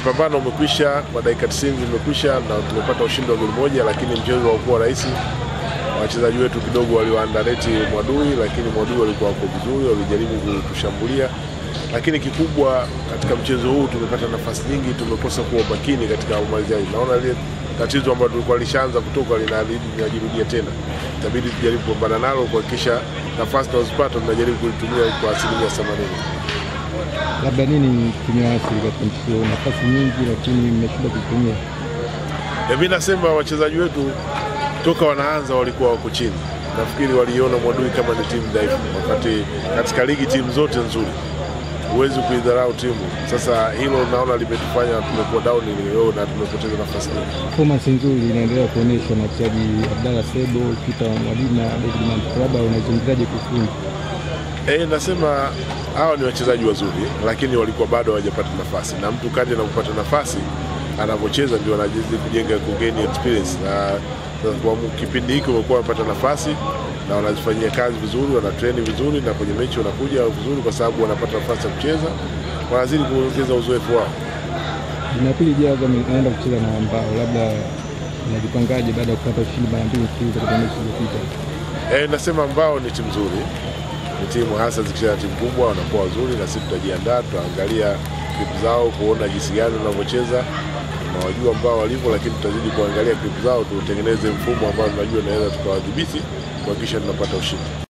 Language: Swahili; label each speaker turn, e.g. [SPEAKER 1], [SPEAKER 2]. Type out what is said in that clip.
[SPEAKER 1] mpambano umekwisha kwa dakika 90 zimekwisha na tumepata ushindi wa goli moja, lakini mchezo haukuwa rahisi. Wachezaji wetu kidogo waliwaandareti Mwadui, lakini Mwadui walikuwa wako vizuri, walijaribu kutushambulia, lakini kikubwa katika mchezo huu tumepata nafasi nyingi, tumekosa kuwa makini katika umalizaji. Naona ile tatizo ambalo tulikuwa lishaanza kutoka linajirudia tena, itabidi tujaribu kupambana nalo kuhakikisha nafasi tunazopata tunajaribu kulitumia kwa asilimia themanini.
[SPEAKER 2] Labda nini kimewaathiri katika mchezo huu? Nafasi nyingi, lakini mmeshindwa kuitumia.
[SPEAKER 1] Mi nasema wachezaji wetu toka wanaanza walikuwa wako chini. Nafikiri waliona Mwadui kama ni timu dhaifu, wakati katika ligi timu zote nzuri, huwezi kuidharau timu. Sasa hilo naona limetufanya tumekuwa down leo na tumepoteza nafasi nyingi.
[SPEAKER 2] Performance nzuri inaendelea kuonyeshwa na wachezaji Abdalla Sebo, Peter Mwalimu na David Mantu. Labda unaizungumzaje kufunga
[SPEAKER 1] E, nasema hawa ni wachezaji wazuri, lakini walikuwa bado hawajapata nafasi, na mtu kadri anapopata nafasi anavyocheza ndio anajizidi kujenga kugeni experience, na kwa kipindi hiki wamekuwa wamepata nafasi na wanazifanyia kazi vizuri, wanatreni vizuri, na kwenye mechi wanakuja vizuri kwa sababu wanapata nafasi ya kucheza, wanazidi kuongeza uzoefu wao.
[SPEAKER 2] Jumapili ijayo Azam inaenda kucheza na Mbao, labda unajipangaje baada ya kupata ushindi mara mbili mfululizo katika mechi zilizopita?
[SPEAKER 1] E, nasema Mbao ni timu nzuri, ni timu hasa zikicheza timu kubwa wanakuwa wazuri, na sisi tutajiandaa, tutaangalia klipu zao kuona jinsi gani wanavyocheza tunawajua ambao walivyo, lakini tutazidi kuangalia klipu zao, tutengeneze mfumo ambao tunajua naweza tukawadhibiti kuhakikisha tunapata ushindi.